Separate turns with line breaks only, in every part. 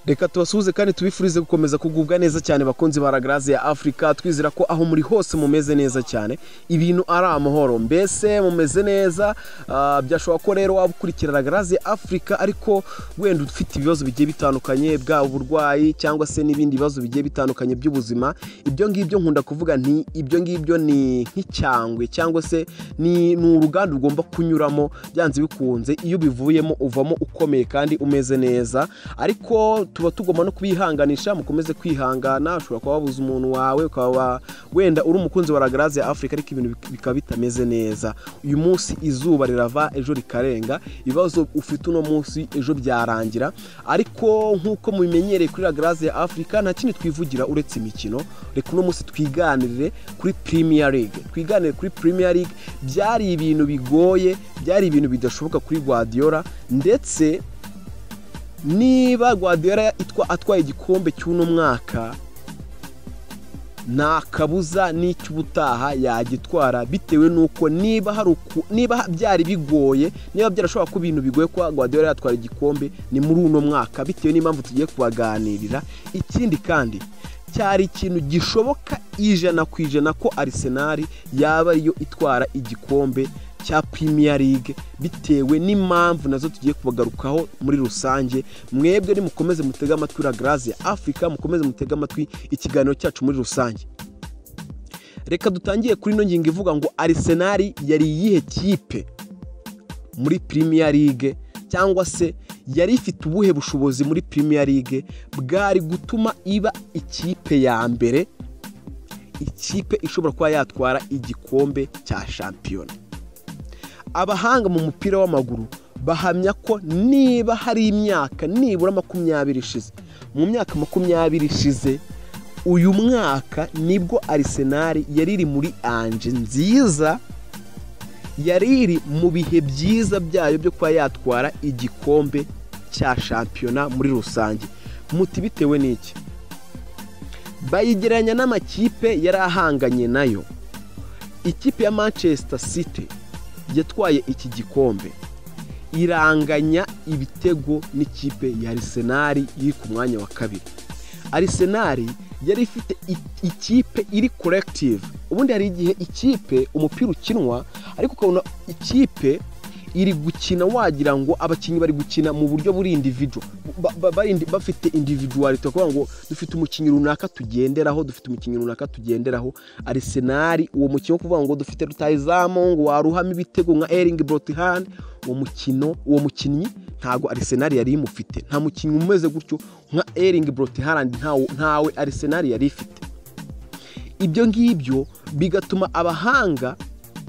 reka tubasuhuze kandi tubifurize gukomeza kugubwa neza cyane bakunzi ba ragarazi ya afurika twizera ko aho muri hose mumeze neza cyane ibintu ari amahoro mbese mumeze neza ah, byashobora ko rero waba ukurikira ragarazi ya afurika ariko wenda ufite ibibazo bigiye bitandukanye bwaba uburwayi cyangwa se n'ibindi bibazo bigiye bitandukanye by'ubuzima ibyo ngibyo nkunda kuvuga nti ibyo ngibyo ni nk'icyangwe cyangwa se ni ni uruganda ugomba kunyuramo byanze bikunze iyo ubivuyemo uvamo ukomeye kandi umeze neza ariko tuba tugomba no kubihanganisha mukomeze kwihangana ushobora kuba wabuze umuntu wawe ukaba wenda uri umukunzi wa ragarazi ya afurika ariko ibintu bik- bikaba bitameze neza uyu munsi izuba rirava ejo rikarenga ibibazo ufite uno munsi ejo byarangira ariko nk'uko mubimenyereye kuri ragarazi ya afurika nta kindi twivugira uretse imikino reka uno munsi twiganirire kuri premier league twiganire kuri premier league byari ibintu bigoye byari ibintu bidashoboka kuri guardiola ndetse niba guardiola itwa- atwaye igikombe cy'uno mwaka nta kabuza n'icy'ubutaha yagitwara bitewe n'uko niba hari uku- niba ha- byari bigoye niba byarashobora kuba ibintu bigoye kuba guardiola yatwara igikombe ni muri uno mwaka bitewe n'impamvu tugiye kubaganirira ikindi kandi cyari ikintu gishoboka ijana ku ijana ko arisenali yaba ariyo itwara igikombe cya Premier League bitewe n'impamvu nazo tugiye kubagarukaho muri rusange mwebwe nimukomeze mutege amatwi Ragarazi ya Africa mukomeze mutege amatwi ikiganiro cyacu muri rusange reka dutangiye kuri ino ngingo ivuga ngo Arsenal yari iyihe kipe muri Premier League cyangwa se yari ifite ubuhe bushobozi muri Premier League bwari gutuma iba ikipe ya mbere ikipe ishobora kuba yatwara igikombe cya shampiyona abahanga mu mupira w'amaguru bahamya ko niba hari imyaka nibura makumyabiri ishize mu myaka makumyabiri ishize uyu mwaka nibwo arisenali yari iri muri anje nziza yari iri mu bihe byiza byayo byo kuba yatwara igikombe cya shampiyona muri rusange muti bitewe n'iki bayigereranya n'amakipe yari ahanganye nayo ikipe ya manchester city yatwaye iki gikombe iranganya ibitego n'ikipe ya arisenali iri ku mwanya wa kabiri arisenali yari ifite i- ikipe iri korekitive ubundi hari igihe ikipe umupira ukinwa ariko ukabona ikipe iri gukina wagira ngo abakinnyi bari gukina mu buryo buri individual Ba- ba- bari indi- bafite individuality kuvuga ngo dufite umukinnyi runaka tugenderaho dufite umukinnyi runaka tugenderaho arisenali uwo mukino wo kuvuga ngo dufite rutayizamu ngo waruhamo ibitego nka eringi borotihani uwo mukino uwo mukinnyi ntabwo arisenali yari imufite nta mukinnyi umeze gutyo nka eringi borotihani ntawe arisenali yari ifite ibyo ngibyo bigatuma abahanga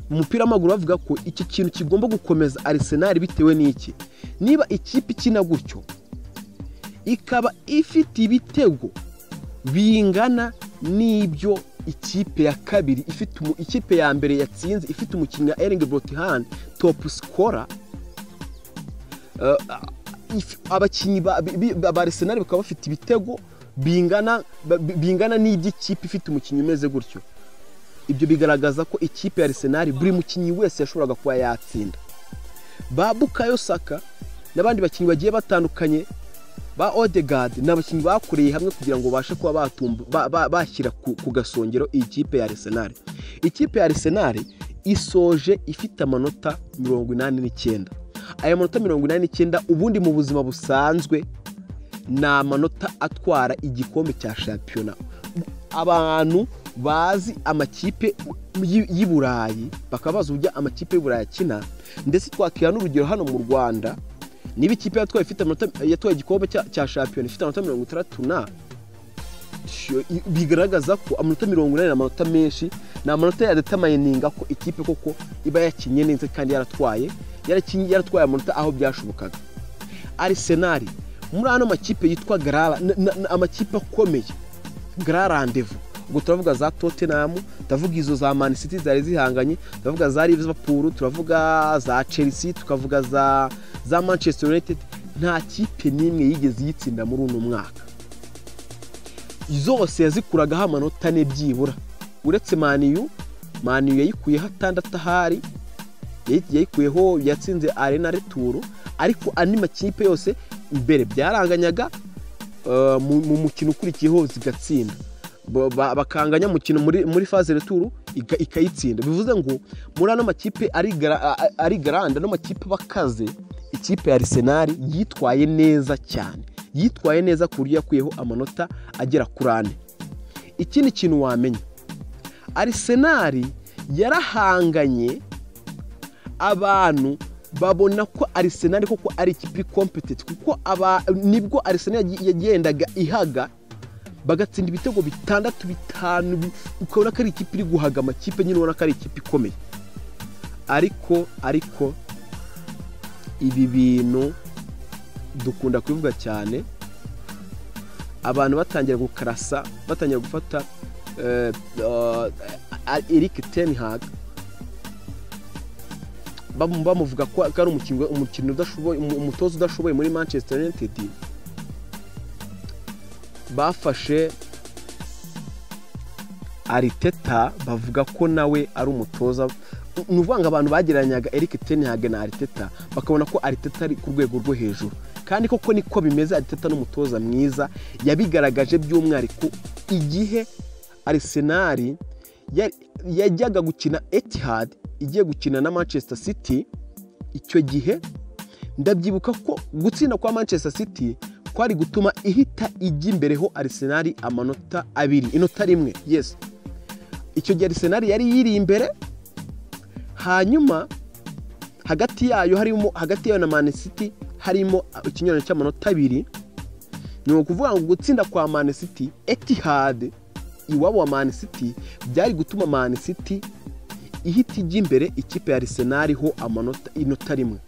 mu mupira w'amaguru bavuga ko iki kintu kigomba gukomeza arisenali bitewe n'iki niba ikipe ikina gutyo ikaba ifite ibitego bingana n'ibyo ikipe ya kabiri ifite umu- ikipe ya mbere yatsinze ifite umukinnyi wa eringi borotihani topu sikora if- abakinnyi ba bi- ba- ba Arsenal bakaba bafite ibitego bingana ba- bi- bingana n'iby'ikipe ifite umukinnyi umeze gutyo ibyo bigaragaza ko ikipe ya Arsenal buri mukinnyi wese yashoboraga kuba yatsinda ba Bukayo Saka n'abandi bakinnyi bagiye batandukanye ba Odegaard ni abakinnyi bakoreye hamwe kugira ngo babashe kuba batumba ba- ba- bashyira ku, ku gasongero iyi kipe ya Arsenal ikipe ya Arsenal isoje ifite amanota mirongo inani n'icyenda aya manota mirongo inani n'icyenda ubundi mu buzima busanzwe ni amanota atwara igikombe cya shampiyona abantu bazi amakipe y'i- y'i burayi bakaba bazi uburyo amakipe y'u burayi akina ndetse twakira n'urugero hano mu rwanda niba ikipe yatwaye ifite amanota- yatwaye igikombe cya- cya shampiyona ifite amanota mirongo itandatu na sho- i- bigaragaza ko amanota mirongo inani ni amanota menshi ni amanota yadetamayininga ko ikipe koko iba yakinnye neza kandi yaratwaye yarakinnye yaratwaye amanota aho byashobokaga arisenali muri ano makipe yitwa garara n- n- n- amakipe akomeye gara randevu ubwo turavuga za tottenham turavuga izo za man city zari zihanganye turavuga za liverpool turavuga za chelsea tukavuga za za manchester united nta kipe n'imwe yigeze iyitsinda muri uno mwaka zose yazikuragaho amanota ane byibura uretse maniyu maniyu yayikuyeho atandatu ahari yayi- yayikuyeho yatsinze arena returo ariko andi makipe yose mbere byaranganyaga ah, mu mu mukino ukurikiyeho zigatsinda Ba- ba- bakanganya umukino muri muri faze returu iga- ikayitsinda bivuze ngo muri ano makipe ari gara- a- a- ari garanda ano makipe bakaze ikipe ya Arsenal yitwaye neza cyane yitwaye neza ku buryo yakuyeho amanota agera kuri ane ikindi kintu wamenya arisenali yarahanganye abantu babona ko arisenali koko ari ikipe ikompetenti kuko aba- nibwo arisenali yagendaga ihaga bagatsinda ibitego bitandatu bitanu bi- ukabona ko ari ikipe iri guhaga amakipe nyine ubona ko ari ikipe ikomeye ariko ariko ibi bintu dukunda kubivuga cyane abantu batangira gukarasa batangira gufata eh, eh, Eric Ten Hag bamu- bamuvuga ko ko ari umukinnyi- umukinnyi udashoboye umu- umutoza udashoboye muri Manchester United bafashe ariteta bavuga ko nawe ari umutoza ni ukuvuga ngo abantu bagereranyaga Eric Ten Hag na ariteta bakabona ko ariteta ari ku rwego rwo hejuru kandi koko niko bimeze ariteta ni umutoza mwiza yabigaragaje by'umwihariko igihe arisenali ya- yajyaga gukina etihad igiye gukina na manchester city icyo gihe ndabyibuka ko gutsinda kwa manchester city kwari gutuma ihita ijya imbere ho arisenali amanota abiri inota rimwe yes icyo gihe arisenali yari yiri imbere hanyuma hagati yayo harimo hagati yayo na Man City harimo ikinyurane cy'amanota abiri ni ukuvuga ngo gutsinda kwa Man City Etihad iwabo wa Man City byari gutuma Man City ihita ijya imbere ikipe ya Arsenal ho amanota inota rimwe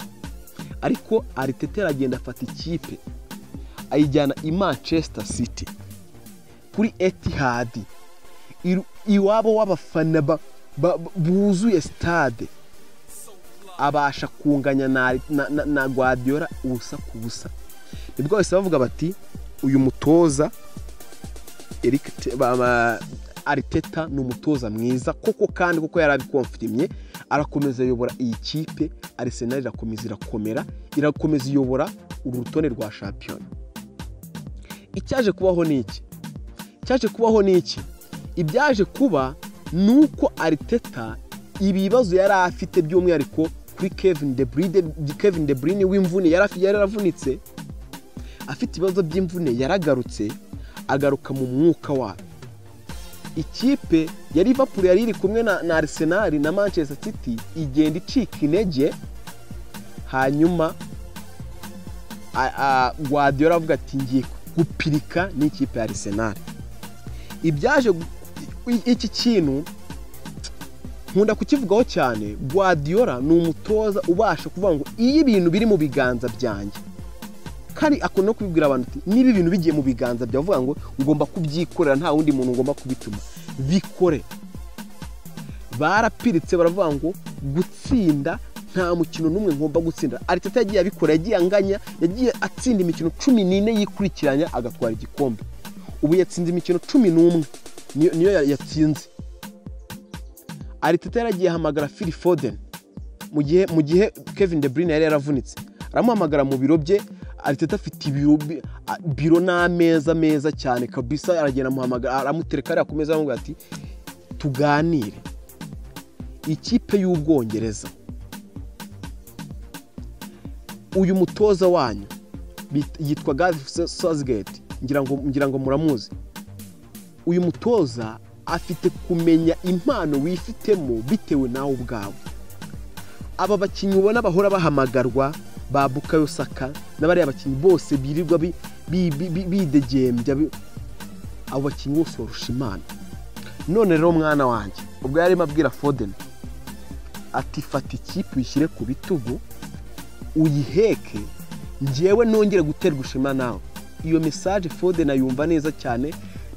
ariko Arteta aragenda afata ikipe ayijyana i Manchester City kuri Etihad iru- iwabo w'abafana ba- ba- buzuye stade abasha kunganya na, na, na, na Guardiola ubusa ku busa nibwo bahise bavuga bati uyu mutoza Eric Te- ba- ba- Arteta ni umutoza mwiza koko kandi kuko yari abikomfirimye arakomeza ayobora iyi kipe Arsenal irakomeza irakomera irakomeza iyobora uru rutonde rwa shampiyona icyaje kubaho ni iki icyaje kubaho ni iki ibyaje kuba ni uko ariteta ibibazo yari afite by'umwihariko kuri kevin de bride kevin de brine w'imvune yari afi- yari yaravunitse afite ibibazo by'imvune yaragarutse agaruka mu mwuka wayo ikipe ya liverpool yari iri kumwe na, na arsenal na manchester city igenda icika intege hanyuma a- a- guardiola avuga ati ngiye gupirika n'ikipe ya arsenal ibyaje gu- i- iki kintu nkunda kukivugaho cyane guardiola ni umutoza ubasha kuvuga ngo iyo ibintu biri mu biganza byanjye kandi akunda no kubibwira abantu ati niba ibintu bigiye mu biganza byawe uvuga ngo ugomba kubyikorera nta wundi muntu ugomba kubituma bikore barapiritse baravuga ngo gutsinda nta mukino n'umwe ngomba gutsinda ariteta yagiye abikora yagiye anganya yagiye atsinda imikino cumi n'ine yikurikiranya agatwara igikombe ubu yatsinze imikino cumi n'umwe niyo niyo ya- yatsinze ariteta yaragiye ahamagara fili fodeni mu gihe mu gihe kevin de bruyne yari yaravunitse aramuhamagara mu biro bye ariteta afite ibiro bi- a- biro n'ameza meza cyane kabisa aragenda amuhamagara aramutereka ariya ku meza aramubwira ati tuganire ikipe y'ubwongereza uyu mutoza wanyu bit- yitwa gareth sasgate ngira ngo ngira ngo muramuzi uyu mutoza afite kumenya impano wifitemo bitewe nawe ubwawe aba bakinnyi ubona bahora bahamagarwa ba bukayo saka n'abariya bakinnyi bose birirwa bi- bi- bi- bi- bidegembya bi- abo bakinnyi bose barusha imana none rero mwana wanjye ubwo yarimo abwira foden ati fata ikipe uyishyire ku bitugu uyiheke njyewe nongere guterwa ishema nawe iyo mesaje foden ayumva neza cyane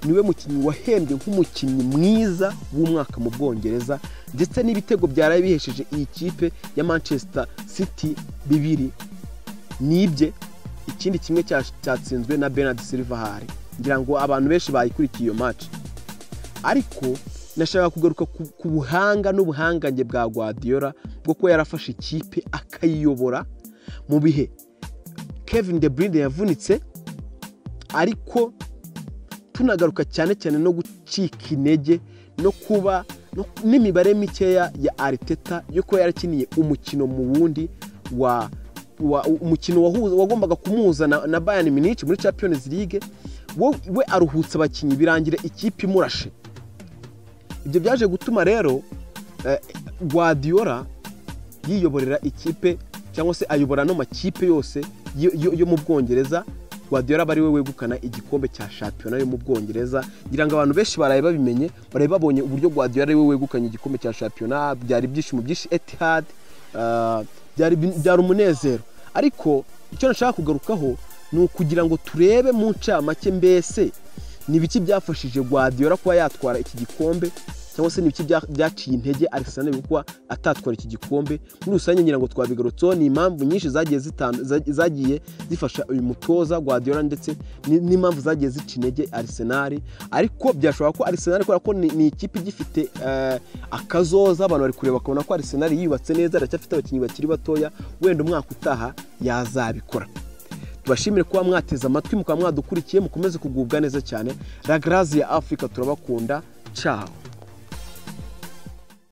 niwe mukinnyi wahembwe nk'umukinnyi mwiza w'umwaka mu bwongereza ndetse n'ibitego byaraye bihesheje iyi kipe ya manchester city bibiri nibye ikindi kimwe cya- cyatsinzwe na bernard silva hari ngira ngo abantu benshi bayikurikiye iyo match ariko nashaka kugaruka ku, ku buhanga n'ubuhangange bwa Guardiola bwo kuba yarafashe ikipe akayiyobora mu bihe Kevin De Bruyne yavunitse ariko tunagaruka cyane cyane no gucika intege no kuba no- n'imibare mikeya ya ariteta yo kuba yarakiniye umukino mu wundi wa wa- umukino wahuza- wagombaga kumuhuza na, na bayani minici muri champions league we, we aruhutse abakinnyi birangira ikipe imurashe ibyo byaje gutuma rero eh, guardiola yiyoborera ikipe cyangwa se ayobora ano makipe yose yo- yo yo mu bwongereza guardiola aba ari we wegukana igikombe cya shampiyona yo mu bwongereza ngira ngo abantu benshi baraye babimenye baraye babonye uburyo guardiola ari we wegukanye igikombe cya shampiyona byari ibyishimo byinshi etihad ah, byari byari umunezero ariko icyo nashaka kugarukaho ni ukugira ngo turebe mu ncamake mbese ni ibiki byafashije guardiola kuba yatwara iki gikombe cyangwa se ni ibiki bya- byaciye intege Arsenal kuba atatwara iki gikombe muri rusange ngira ngo twabigarutseho ni impamvu nyinshi zagiye zitandu- zag- zagiye zifasha uyu mutoza Guardiola ndetse ni- n'impamvu zagiye zica intege Arsenal ariko byashobora ko Arsenal kubera ko ni, ni ikipe igifite eh, akazoza abantu bari kureba bakabona ko Arsenal yiyubatse neza aracyafite abakinnyi bakiri batoya wenda umwaka utaha yazabikora tubashimire kuba mwateze amatwi mukaba mwadukurikiye mukomeze kugubwa neza cyane ragarazi ya afurika turabakunda caho